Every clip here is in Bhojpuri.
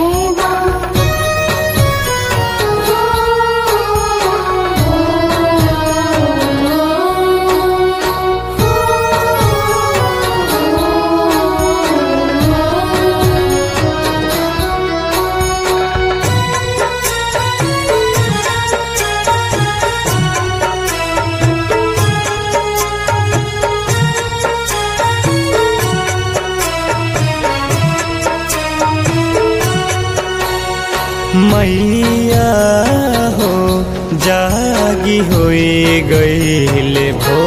जय माँ मैया हो जागी होई गईले भो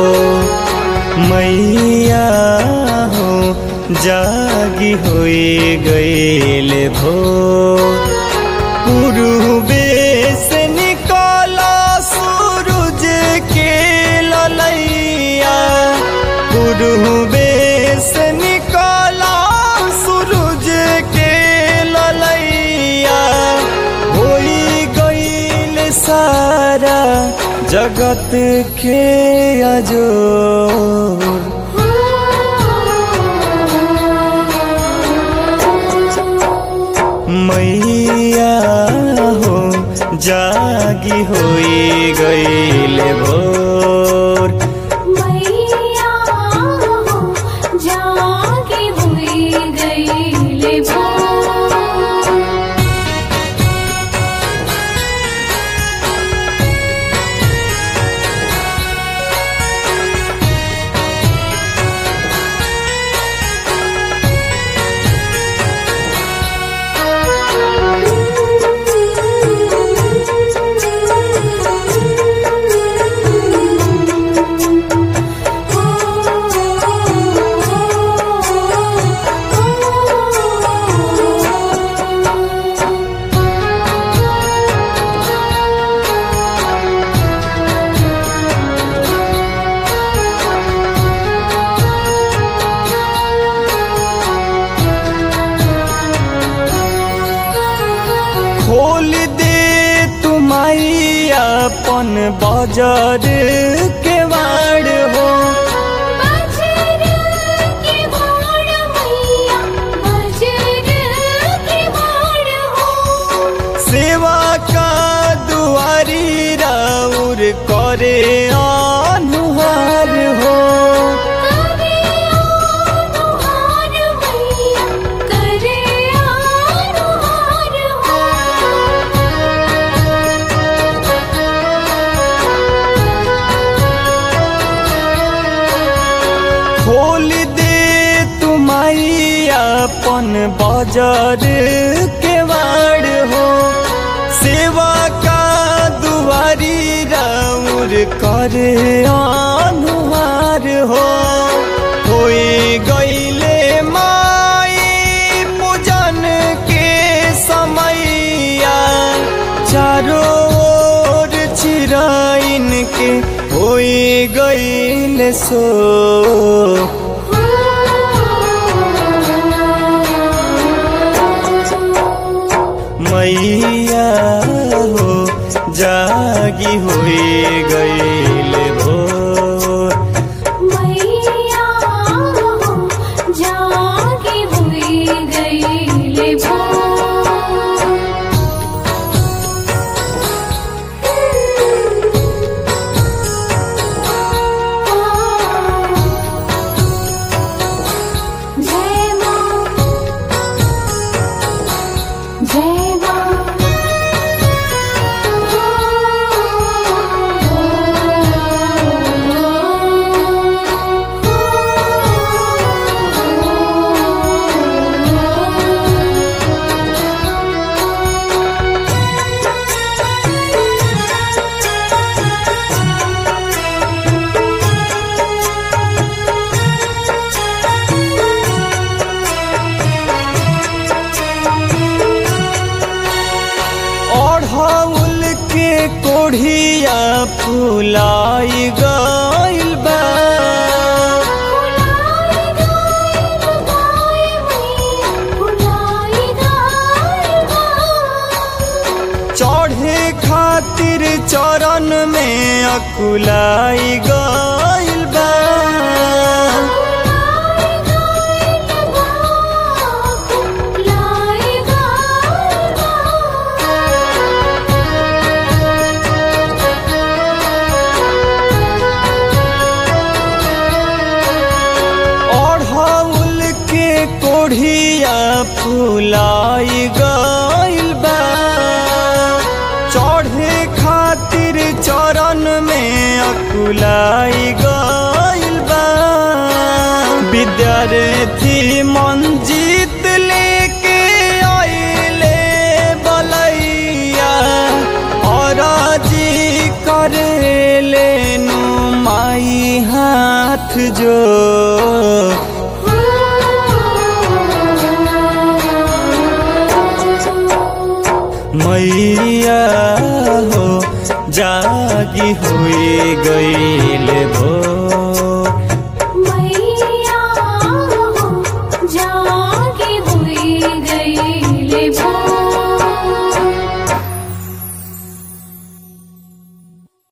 मैया हो जागी होई गईले भो पूर्वे से निकला सूरज के ललैया पूर्वे से निकला सूरज के ललैया होई गईल सारा जगत के अजोर मैया हो जागी होई गईले भोर मैया हो जागी हुई गईले भोर खोल दे तुमाई अपन बाजार के वाड़ हो बजर के बाण मैया बजर के बाण हो सेवा का दुआरी राउर करे अनुहार हो करे अनुहार मैया करे अनुहार हो खोल दे तुमाई अपन बाजार के वाड़ हो सेवा का दुआरी राउर करे अनुहार हो होई गईले माई पूजन के समैया चारों ओर चिराइन के होई गईल सो मैया हो जागी हुई गईल भोर मैया हो जागी हुई गईले जय माँ जय माँ ओढ़ौल के कोढ़िया फुलाई गईल बा चढ़े खातिर चरण में अकुलाई गईल बा भुलाई गइल बा चढ़े खातिर चरण में अकुलाई गइल बा विद्यार्थी मंजीत लेके आइले बलैया और जी करे लेनु माई हाथ जो मैया हो जागी हुई गईल भो